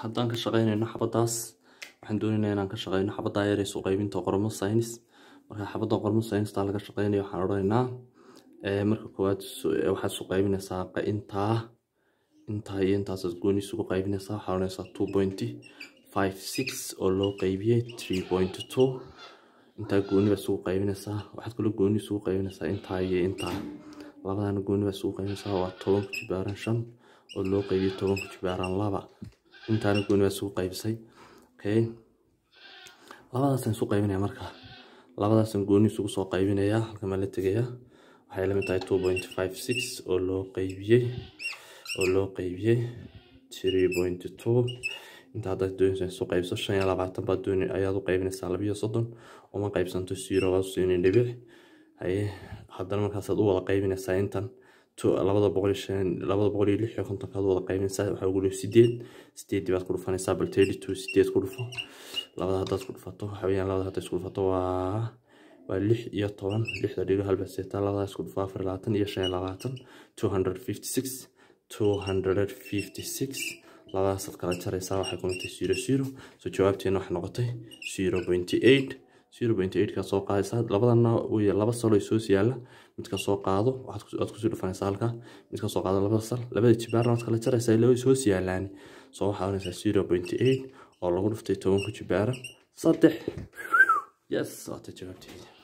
haddaan ka shaqeynayno xabadaas waxaan doonaynaa inaan ka shaqeyno xabaddaa yar ee isu qaybinta qormo science marka xabadda qormo science-taa laga shaqeynayo waxaan odhanaynaa marka koowaad waxaad isu qaybinaysaa intaa intaa iyo intaasaad gooni isugu qaybinaysaa waxaa odhanaysaa two point five six oo loo qaybiyey three point two intaa gooni baa isugu qaybinaysaa waxaad kaloo gooni isugu qaybinaysaa intaa iyo intaa labadana gooni baa isugu qaybinaysaa waa toban ku jibaaran shan oo loo qaybiyey toban ku jibaaran laba intaana gooni baa isugu qaybisay okay labadaasaan isu qaybinaya marka labadaasaan gooni isugu soo qaybinayaa halkan baan la tegayaa waxay la mid tahay two point five six oo loo qaybiyey oo loo qaybiyey three point two inta haddaad doonaysa isu qaybso shan iyo labaatan baad dooni ayaad u qaybinaysaa labiyo soddon uma qaybsanto zero waad usiinin dhibic haye haddana markaasaad u wada qaybinaysaa intan labada boqol iyo shan labada boqol iyo lix iyo kontonkaad wada qaybinaysaa waxaa ugu dhow sideed sideedii baad ku dhufanaysaa bal thirty two sideed ku dhufo labada haddaad ku dhufato waxa weeyaan labada haddaad isku dhufato waa waa lix iyo toban lixda dhigo halba seetaa labada isku dhufo afar labaatan iyo shan iyo labaatan two hundred fifty six two hundred fifty six labadaasaad kala jaraysaa waxay ku noqotay zero zero so jawaabteena waxay noqotay zero point eight zero point eight ka soo qaadaysaa labadana wey laba salo soo yaalla midka soo qaado waxaad kusii dhufanaysaa halka midka soo qaado labada sal labada jibaarna waad kala jaraysaa ilaa way soo yaalaan soo waxaa oranaysaa zero point eight oo lagu dhuftay toban ku jibaaran saddex yes waata jawaabteeda